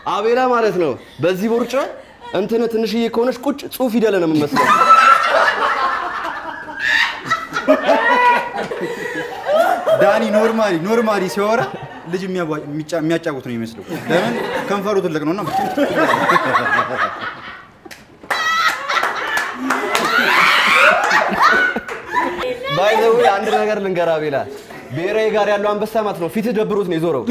አቤላ ማለት ነው። በዚህ ቦርጫ እንትን ትንሽዬ ከሆነች ቁጭ ጽሁፍ ፊደል ነው የምመስለው። ዳኒ ኖርማሊ ኖርማሊ ሲያወራ ልጅ የሚያቧ- የሚጫ- የሚያጫውት ነው የሚመስለው። ለምን ከንፈሩ ትልቅ ነውና። ባይ ዘ ዌይ አንድ ነገር ልንገር አቤላ፣ ብሔራዊ ጋር ያለው አንበሳ ማለት ነው ፊትህ ደብሮት ነው የዞረው።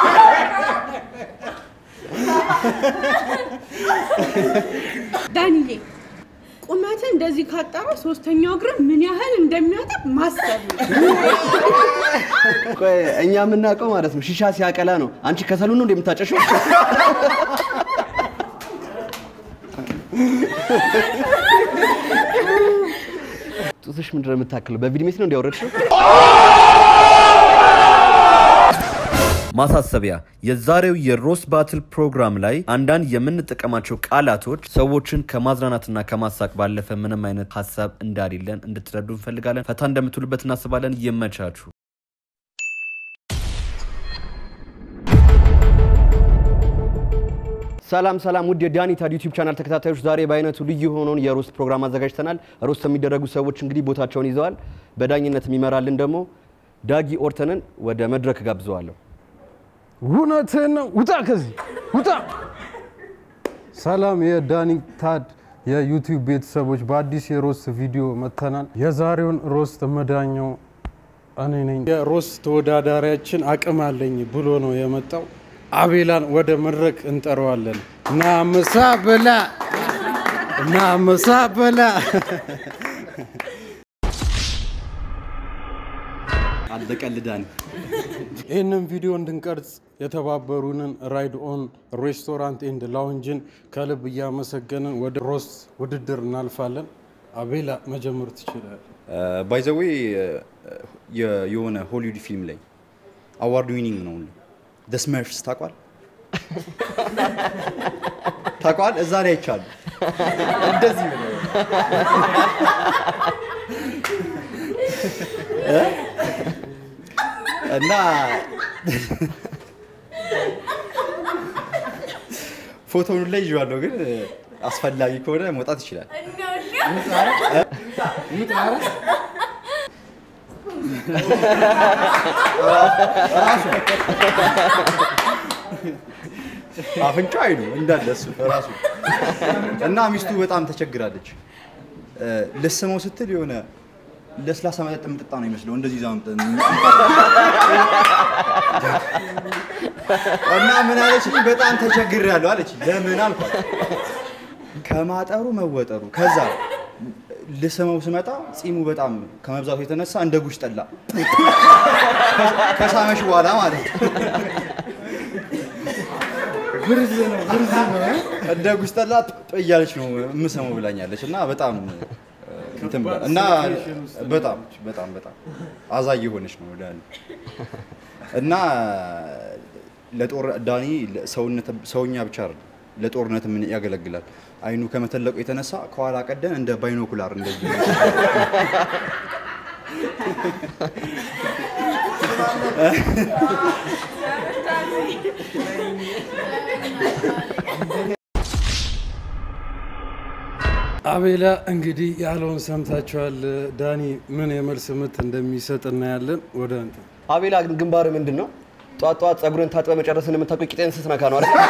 ዳንዬ ቁመት እንደዚህ ካጠረ ሶስተኛው እግር ምን ያህል እንደሚያጠብ ማሰብ ነው። ቆይ እኛ የምናውቀው ማለት ነው ሺሻ ሲያቀላ ነው። አንቺ ከሰሉ ነው እንደምታጨሽው? ጡትሽ ምንድን ነው የምታክለው? በቪድሜት ነው እንዲያወረድሽው? ማሳሰቢያ፣ የዛሬው የሮስት ባትል ፕሮግራም ላይ አንዳንድ የምንጠቀማቸው ቃላቶች ሰዎችን ከማዝናናትና ከማሳቅ ባለፈ ምንም አይነት ሀሳብ እንዳሌለን እንድትረዱ እንፈልጋለን። ፈታ እንደምትውሉበት እናስባለን። ይመቻችሁ። ሰላም ሰላም ውድ የዳኒ ታድ ዩቲዩብ ቻናል ተከታታዮች፣ ዛሬ በአይነቱ ልዩ የሆነውን የሮስት ፕሮግራም አዘጋጅተናል። ሮስት የሚደረጉ ሰዎች እንግዲህ ቦታቸውን ይዘዋል። በዳኝነት የሚመራልን ደግሞ ዳጊ ኦርተንን ወደ መድረክ ጋብዘዋለሁ። እውነትህን ነው። ውጣ ከዚህ ውጣ። ሰላም የዳኒ ታድ የዩቲዩብ ቤተሰቦች፣ በአዲስ የሮስት ቪዲዮ መጥተናል። የዛሬውን ሮስት መዳኛው እኔ ነኝ። የሮስት ተወዳዳሪያችን አቅም አለኝ ብሎ ነው የመጣው። አቤላን ወደ መድረክ እንጠራዋለን። ና ምሳ ብላ፣ ና ምሳ ብላ። አለቀል ዳኒ። ይህንን ቪዲዮ እንድንቀርጽ የተባበሩንን ራይድ ኦን ሬስቶራንት ኤንድ ላውንጅን ከልብ እያመሰገንን ወደ ሮስት ውድድር እናልፋለን። አቤላ መጀመር ትችላል። ባይ ዘ ዌይ የሆነ ሆሊውድ ፊልም ላይ አዋርድ ዊኒንግ ነው ደ ስመርፍስ ታቋል ታቋል እዛ ላይ አይቻሉ እንደዚህ ብለው እ? እና ፎቶውን ላይ ይዤዋለሁ፣ ግን አስፈላጊ ከሆነ መውጣት ይችላል። አፍንጫ አይኑ እንዳለ እሱ ራሱ እና ሚስቱ በጣም ተቸግራለች። እ፣ ልስመው ስትል የሆነ ለስላሳ መጠጥ የምጠጣ ነው ይመስለው እንደዚህ ይዛ መምጠ- እና ምን አለች? በጣም ተቸግሬያለሁ አለች። ለምን አልኳት። ከማጠሩ መወጠሩ ከዛ ልስመው ስመጣ ጺሙ በጣም ከመብዛቱ የተነሳ እንደ ጉሽ ጠላ ከሳመሽ በኋላ ማለት ነው። ብርዝ ነው ብርዝ ነው እንደ ጉሽ ጠላ ጥ እያለች ነው የምሰማው ብላኛለች። እና በጣም እንትን ብላ- እና በጣም በጣም በጣም አዛኝ የሆነች ነው ዳኒ እና ለጦር ዳኒ ሰውነት ሰውኛ ብቻ አይደለም ለጦርነት ምን ያገለግላል። አይኑ ከመተለቁ የተነሳ ከኋላ ቀደም እንደ ባይኖኩላር እንደዚህ አቤላ እንግዲህ ያለውን ሰምታችኋል። ዳኒ ምን የመልስ ምት እንደሚሰጥ እናያለን። ወደ አንተ አቤላ ግን ግንባር ምንድን ነው? ጧት ጧት ጸጉርን ታጥበ መጨረስን የምታውቀው ቂጤን ስትነካ ነው አይደል?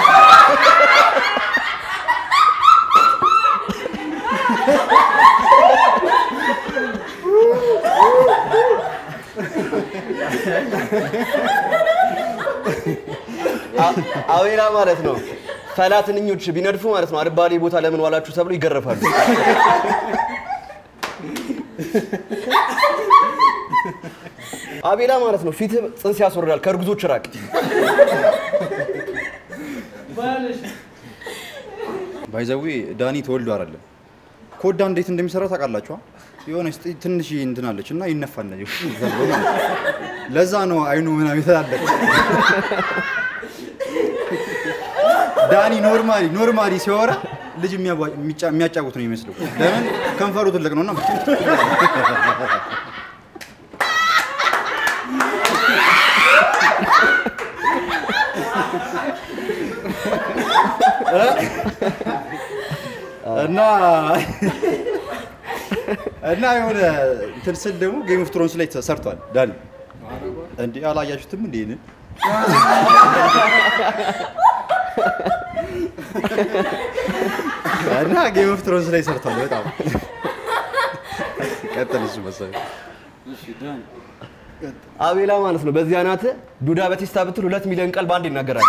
አ- አቤላ ማለት ነው ሰላትንኞች ቢነድፉ ማለት ነው አልባሌ ቦታ ለምን ዋላችሁ ተብሎ ይገረፋሉ። አቤላ ማለት ነው ፊትህ ጽንስ ያስወርዳል። ከእርጉዞች ራቅ። ባይዘዊ ዳኒ ተወልዶ አይደለም ኮዳ እንዴት እንደሚሰራ ታውቃላችኋ? የሆነ ትንሽ እንትን አለች እና ይነፋል እንደዚህ ዘሎ ማለት ነው። ለዛ ነው አይኑ ምናምን የተላለች። ዳኒ ኖርማሊ ኖርማሊ ሲያወራ ልጅ የሚያቧ- የሚጫ- የሚያጫውት ነው የሚመስለው። ለምን ከንፈሩ ትልቅ ነውና። እና እና የሆነ እንትን ስል ደግሞ ጌም ኦፍ ትሮንስ ላይ ተሰርቷል። ዳኒ እንዲህ አላያችሁትም? እንዴ ይህንን እና ጌም ኦፍ ትሮንስ ላይ ሰርቷል። በጣም ቀጥል እሱ መሰለኝ አቤላ ማለት ነው። በዚህ አናት ዱዳ በቴስታ ብትል ሁለት ሚሊዮን ቃል በአንድ ይናገራል።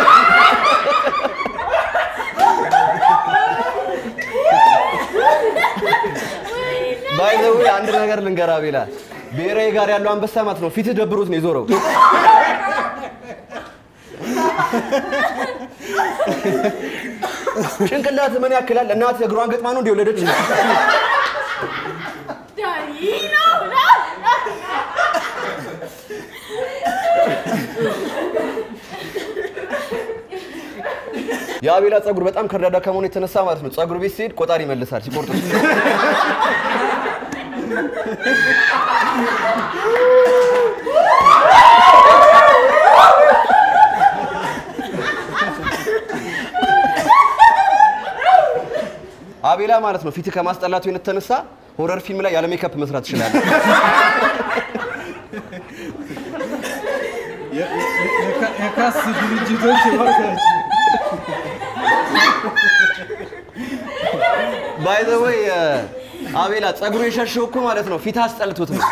ባይዘው አንድ ነገር ልንገር አቤላ፣ ብሔራዊ ጋር ያለው አንበሳ ማለት ነው ፊትህ ደብሮት ነው የዞረው። ጭንቅላት ምን ያክላል? እናት እግሯን ገጥማ ነው እንደ ወለደች የአቤላ ጸጉር በጣም ከርዳዳ ከመሆኑ የተነሳ ማለት ነው ጸጉር ቤት ሲሄድ ቆጣሪ ይመልሳል ሲቆርጡ። አቤላ ማለት ነው ፊት ከማስጠላቱ የተነሳ ሆረር ፊልም ላይ ያለ ሜካፕ መስራት ይችላል። የካስ ድርጅቶች እባካችሁ ባይ ዘ ወይ አቤላ ጸጉሩ የሸሸው እኮ ማለት ነው ፊት አስጠልቶት ነው።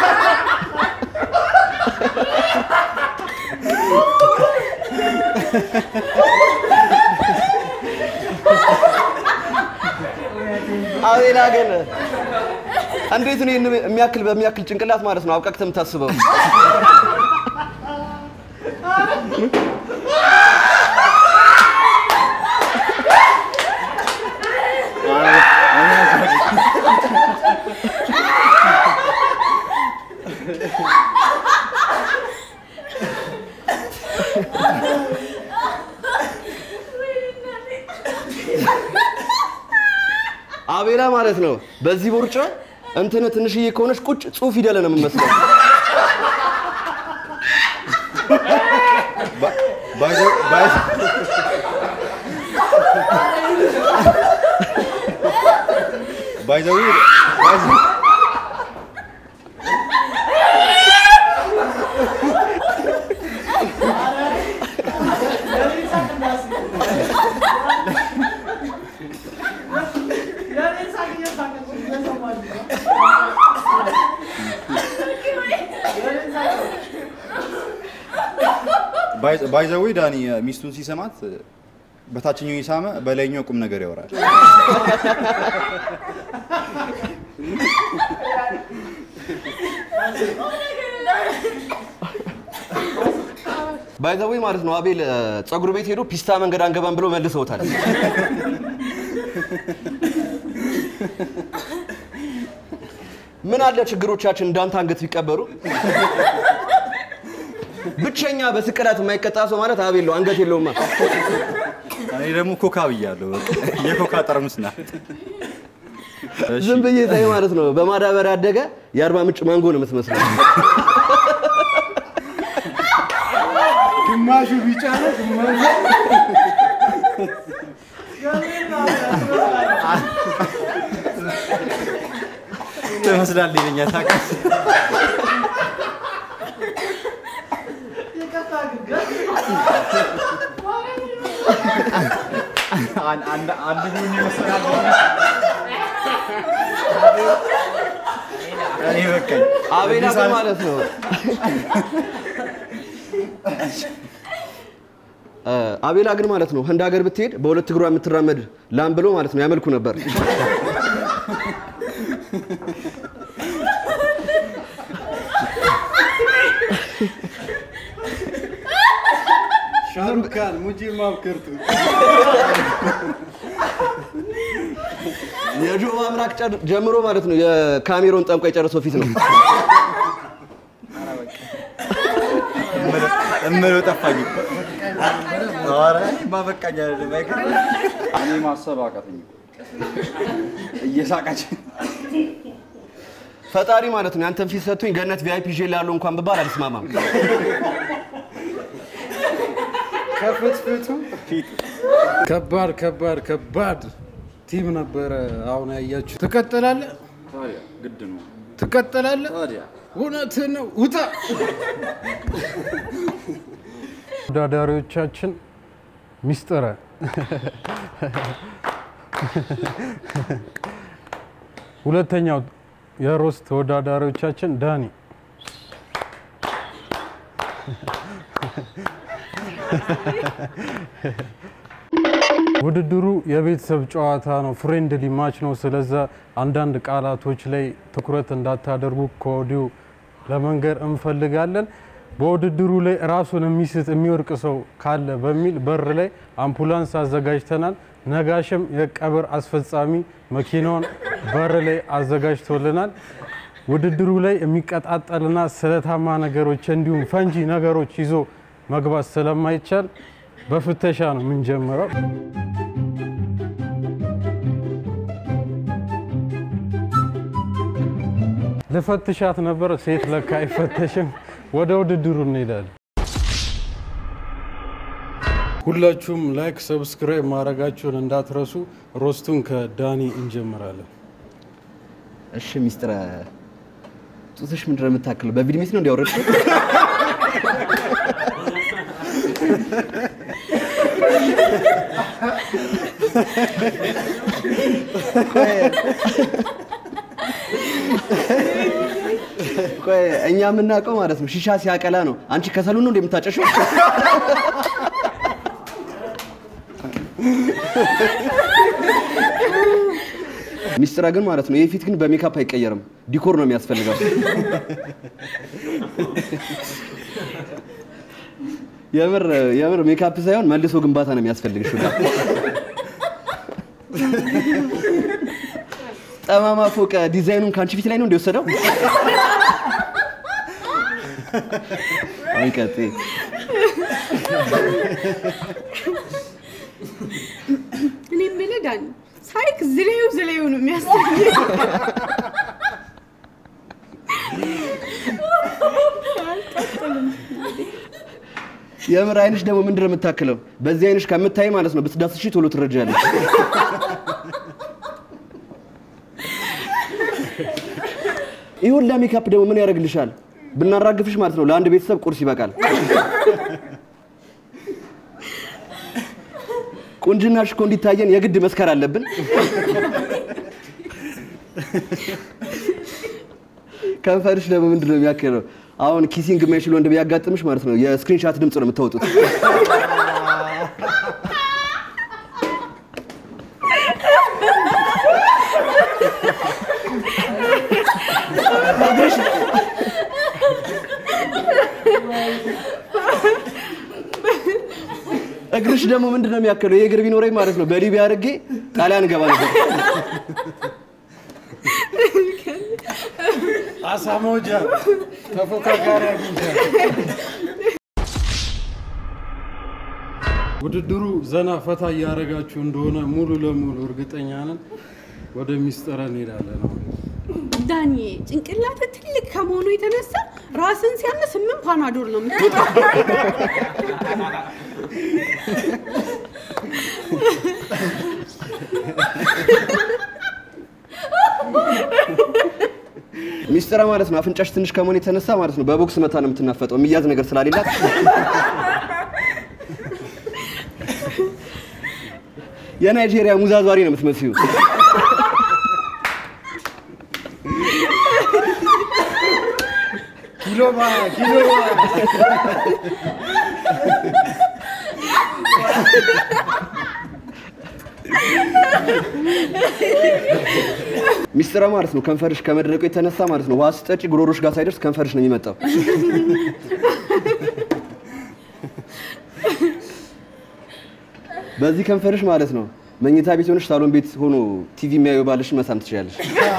አቤላ ግን እንዴት ነው ይህን የሚያክል በሚያክል ጭንቅላት ማለት ነው አብቃቅተህ የምታስበው? አቤላ ማለት ነው በዚህ ቦርጫ እንትን ትንሽዬ ከሆነች ቁጭ ጽሁፍ ፊደል ነው የምመስለው። ባይዘዊ ባይዘዊ ዳኒ ሚስቱን ሲሰማት በታችኛው የሳመ በላይኛው ቁም ነገር ያወራል። ባይዘዌ ማለት ነው አቤል ጸጉር ቤት ሄዶ ፒስታ መንገድ አንገባም ብለው መልሰውታል። ምን አለ ችግሮቻችን እንዳንተ አንገት ቢቀበሩ። ብቸኛ በስቅላት የማይቀጣ ሰው ማለት አቤል ነው። አንገት የለውማ። እኔ ደግሞ ኮካ ብያለሁ። የኮካ ጠርሙስ ናት። እሺ፣ ዝም ብዬ ሳይ ማለት ነው በማዳበሪያ ያደገ የአርባ ምንጭ ማንጎ ነው የምትመስለው። ግማሹ ቢጫ ነው፣ ግማሹ ትመስላለህ ይለኛል። ታውቃለህ? አን- አንድ አንድ ቡኒ ይመስላል። እኔ በቃኝ። አቤላ ግን ማለት ነው እ አቤላ ግን ማለት ነው ህንድ ሀገር ብትሄድ በሁለት እግሯ የምትራመድ ላም ብሎ ማለት ነው ያመልኩ ነበር። ሻሩክ ካን ሙጂ ማብከርቱ የጆ አምላክ ጨር- ጀምሮ ማለት ነው የካሜሮን ጠንቋ የጨረሰው ፊት ነው። እምለው ጠፋኝ። ኧረ እኔማ በቃኝ አይደለም፣ አይገርምም? እኔ ማሰብ አቃተኝ። እየሳቀች ፈጣሪ ማለት ነው ያንተን ፊት ሰጥቶኝ ገነት ቪአይፒ ይዤ ላለው እንኳን ብባል አልስማማም። ከፍትፍቱ ከባድ ከባድ ከባድ ቲም ነበረ። አሁን ያያችሁ ትቀጥላለህ፣ ግድ ነው ትቀጥላለህ። ታዲያ እውነትህን ነው። ውጣ። ተወዳዳሪዎቻችን ሚስጥረ ሁለተኛው የሮስት ተወዳዳሪዎቻችን ዳኒ ውድድሩ የቤተሰብ ጨዋታ ነው፣ ፍሬንድሊ ማች ነው። ስለዛ አንዳንድ ቃላቶች ላይ ትኩረት እንዳታደርጉ ከወዲሁ ለመንገር እንፈልጋለን። በውድድሩ ላይ ራሱን የሚስት የሚወርቅ ሰው ካለ በሚል በር ላይ አምቡላንስ አዘጋጅተናል። ነጋሽም የቀብር አስፈጻሚ መኪናውን በር ላይ አዘጋጅቶልናል። ውድድሩ ላይ የሚቀጣጠልና ስለታማ ነገሮች እንዲሁም ፈንጂ ነገሮች ይዞ መግባት ስለማይቻል በፍተሻ ነው የምንጀምረው። ልፈትሻት ነበር፣ ሴት ለካ አይፈተሽም። ወደ ውድድሩ እንሄዳለን። ሁላችሁም ላይክ፣ ሰብስክራይብ ማድረጋችሁን እንዳትረሱ። ሮስቱን ከዳኒ እንጀምራለን። እሺ ሚስጥረ ጡትሽ ምንድን ነው የምታክለው? በቪዲዮ ሜት ነው እንዲያወረድሽው? ቆይ እኛ የምናውቀው ማለት ነው ሺሻ ሲያቀላ ነው። አንቺ ከሰሉን ነው እንደምታጨሽው? ሚስጥራ ግን ማለት ነው ይህ ፊት ግን በሜካፕ አይቀየርም፣ ዲኮር ነው የሚያስፈልገው። የምር የምር ሜካፕ ሳይሆን መልሶ ግንባታ ነው የሚያስፈልግሽ። ሁላ ጠማማ ፎቅ ዲዛይኑን ከአንቺ ፊት ላይ ነው እንደወሰደው። አይቀጤ እኔ የምልህ ዳኒ ሳይክ ዝሌው ዝሌው ነው የሚያስጠላኝ። የምር አይንሽ ደግሞ ምንድን ነው የምታክለው? በዚህ አይንሽ ከምታይ ማለት ነው ብትዳስሺ ቶሎ ትረጃለሽ። ይህ ሁላ ሜካፕ ደግሞ ምን ያደርግልሻል? ብናራግፍሽ ማለት ነው ለአንድ ቤተሰብ ቁርስ ይበቃል። ቁንጅናሽ እኮ እንዲታየን የግድ መስከር አለብን። ከንፈርሽ ደግሞ ምንድን ነው የሚያክለው? አሁን ኪሲንግ የማይችል ወንድ ቢያጋጥምሽ ማለት ነው የስክሪንሻት ድምፅ ነው የምታወጡት። እግርሽ ደግሞ ምንድን ነው የሚያክለው? ይህ እግር ቢኖረኝ ማለት ነው በሊቢያ አድርጌ ጣሊያን ገባ ነበር። አሳ መውጃ ተፎካካሪ አግኝተን ውድድሩ ዘና ፈታ እያደረጋችሁ እንደሆነ ሙሉ ለሙሉ እርግጠኛ ነን። ወደ ሚስጥረ እንሄዳለን። አሁን ዳኒ ጭንቅላት ትልቅ ከመሆኑ የተነሳ ራስን ሲያም ስምንት ፓናዶል ነው የምትወጣው። ሚስጥራ ማለት ነው አፍንጫሽ ትንሽ ከመሆኑ የተነሳ ማለት ነው በቦክስ መታ ነው የምትናፈጠው የሚያዝ ነገር ስላሌላት የናይጄሪያ ሙዛዟሪ ነው የምትመስዩ። ኪሎማ ኪሎማ ሚስጥራ ማለት ነው ከንፈርሽ ከመድረቁ የተነሳ ማለት ነው ውሃ ስጠጪ ጉሮሮሽ ጋር ሳይደርስ ከንፈርሽ ነው የሚመጣው። በዚህ ከንፈርሽ ማለት ነው መኝታ ቤት ሆነሽ ሳሎን ቤት ሆኖ ቲቪ የሚያዩ ባልሽን መሳም ትችላለሽ።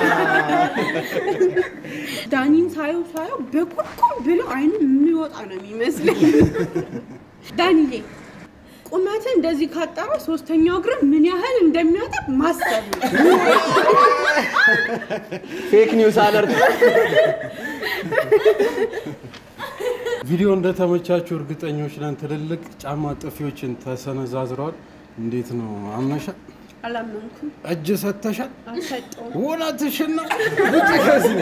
ዳኒን ሳየው ሳየው በቁርቁም ብሎ አይኑ የሚወጣ ነው የሚመስለኝ። ዳኒዬ ቁመት እንደዚህ ካጠረ ሶስተኛው እግር ምን ያህል እንደሚያጠብ ማሰብ ነው። ፌክ ኒውስ አለርት። ቪዲዮ እንደተመቻችሁ እርግጠኞች ነን። ትልልቅ ጫማ ጥፊዎችን ተሰነዛዝረዋል። እንዴት ነው አመሻ? አላመንኩም፣ እጅ ሰተሻል? አልሰጠውም። እውነትሽን ነው? ውጪ ከዚህ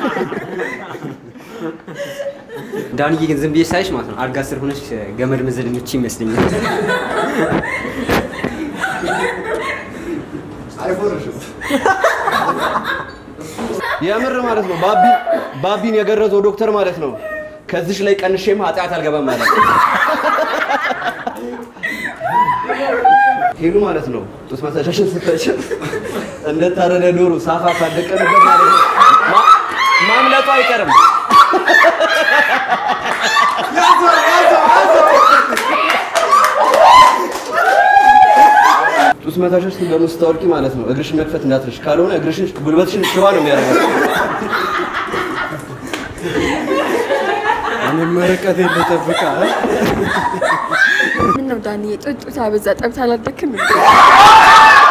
ዳንዬ ግን ዝም ብዬ ሳይሽ ማለት ነው አልጋ ስር ሆነሽ ገመድ መዘለኞች ይመስለኛል። የምር ማለት ነው ባቢ ባቢን የገረዘው ዶክተር ማለት ነው። ከዚሽ ላይ ቀንሼም ኃጢአት አልገባም ማለት ነው። ሄሉ ማለት ነው ጡት መሰሻሽን ስተሽን እንደታረደ ዶሮ ሳፋ ካደቀንበት ማለት ነው ማ- ማምለጡ አይቀርም። ጡት መታሸሽን ደግሞ ስታወልቂ ማለት ነው እግርሽን መክፈት እንዳትረሽ፣ ካልሆነ እግርሽን ጉልበትሽን ሽባ ነው የሚያደርገው። እኔም ርቀት ልጠብቃ ምን ነው ዳንዬ ጡት ጡት አበዛ ጠብታ አላደክም እንዴ?